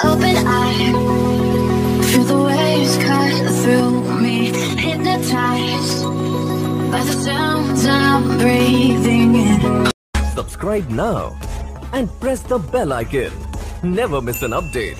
open eye. Feel the waves cut through me, hypnotized by the sounds I'm breathing in. Subscribe now and press the bell icon. Never miss an update.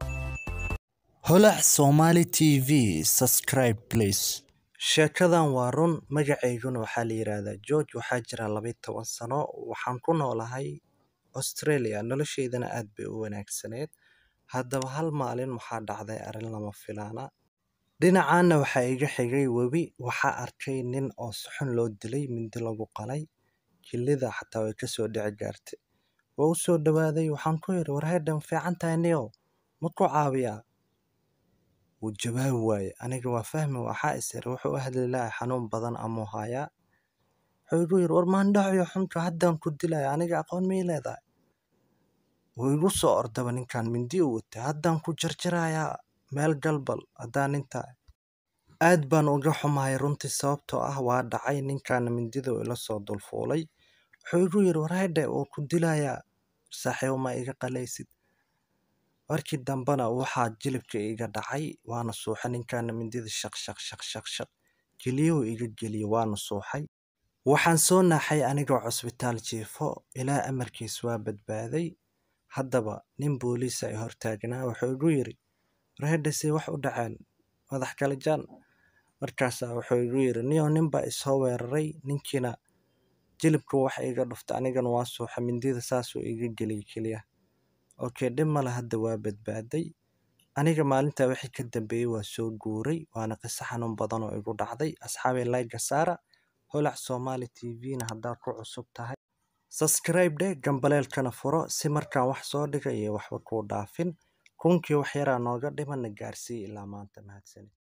holac somali t v subscribe please sheekadan waa run magacayguna waxaa la yidhaahdaa george waxaa jira labaiy toban sano waxaan ku noolahay australia nolosheydana aad bay u wanaagsaneed haddaba hal maalin waxaa dhacday arrin lama filaana dhinacaana waxaa iga xigay webi waxaa arkay nin oo suxun loo dilay mindi lagu qalay jillida xataa way kasoo dhici gaartay waa u soo dhowaaday waxaan ku yidhi warheedhan fiican tahay niyow ma ku caawiyaa wuu jawaabi waaye aniga waa fahmi waxaa is iri wuxuu u hadli lahay xanuun badan amuu hayaa wuxuu igu yidhi war maandhaciyo xunka haddaan ku dilaya aniga aqoon mii leedahay wuu igu soo ordaba ninkan mindi u watay haddaan ku jarjarayaa meel galbal haddaan intaa aad baan uga xumahay runtii sababtoo ah waa dhacay ninkaana mindida ila soo dulfuulay wuxuu igu yidhi warheedhe wuu ku dilayaa saaxiibo ma iga qalaysid markii dambena waxaa jilibka iga dhacay waana suuxay ninkaana mindida shaq shaq shaq shaq shaq geliyuhu iga geliyey waana suuxay waxaan soo naaxay anigoo cusbitaal jiifo ilaa amarkiis waa badbaaday haddaba nin booliis ay hortaagnaa wuxuu igu yidhi warheedhasey wax u dhaceen madax kala jaan markaasaa wuxuu igu yidhi niyow ninbaa isoo weeraray ninkiina jilibka wax iga dhuftay anigana waa suuxa mindida saasuu iga geliyey keliya okay dhib male hadda waa badbaaday aniga maalintaa wixii ka dambeeyey waa soo guuray waana qiso xanuun badan oo igu dhacday asxaabay layga saara holac somali t v-na haddaad ku cusub tahay subscribe dheh gambaleelkana furo si markaan wax soo dhiga iyo waxba kuu dhaafin kunkii wax yaraa nooga dhimana gaarsii ilaa maanta mahadsanid